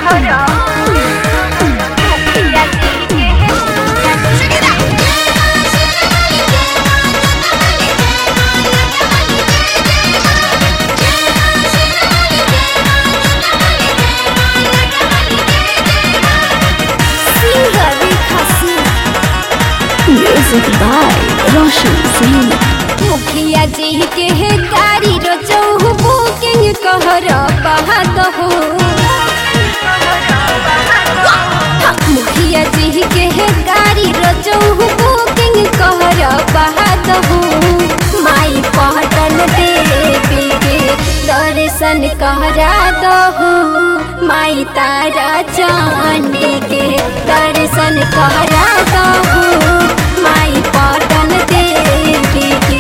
Music by Roshan Singh. मुखिया जी के है गाड़ी रोजो बुकिंग कहर बहात हो मुखिया जी के है गाड़ी रोजो बुकिंग कहर बहात हो माई पहटन देवी के दर्शन कहरा दहो माई तारा चांदी के दर्शन कहरा दहो माई पहटन देवी के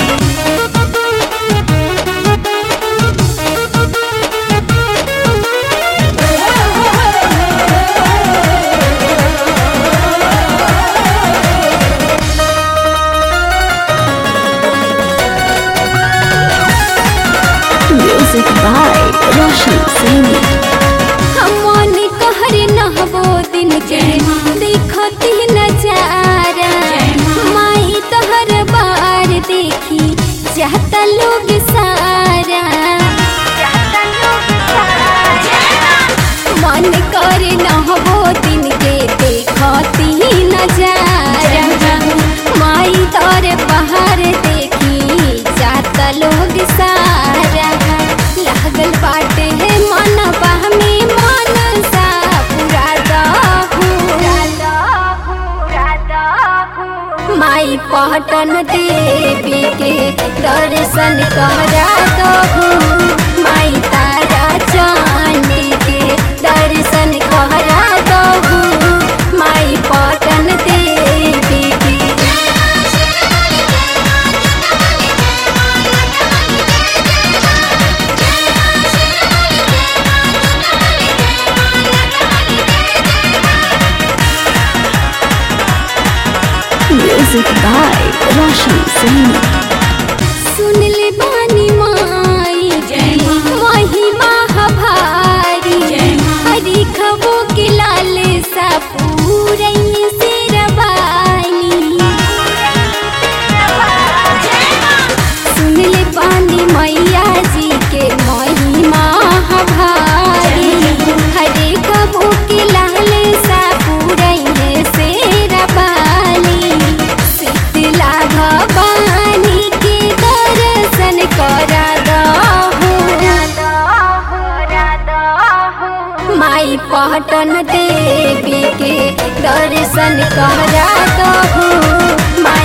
Music by Roshan Singh. हमन कहर नहबो दिन के देखती नजारा माई तहर बार देखी चाहता लोग सारा मन कर नहबो दिन के देखती नजारा माई तोर बाहर देखी चाहता लोग सारा लागल बाटे है मन बहमी मन सा माई पहटन देवी के दर्शन करा दहु माई तारा चांदी के दर्शन करा दहु माई पहटन देवी के Music by Roshan Singh. सुन ले बानी माई महिमा हभारी हरी खबो के लाल सा पूरई से रबानी सुन ले बानी मैया जी के महिमा हभारी हरे खबो के लाल सा पूरई से रबानी शीतला भवानी के दर्शन करा दहु माई पहटन देवी के दर्शन करा दहु माई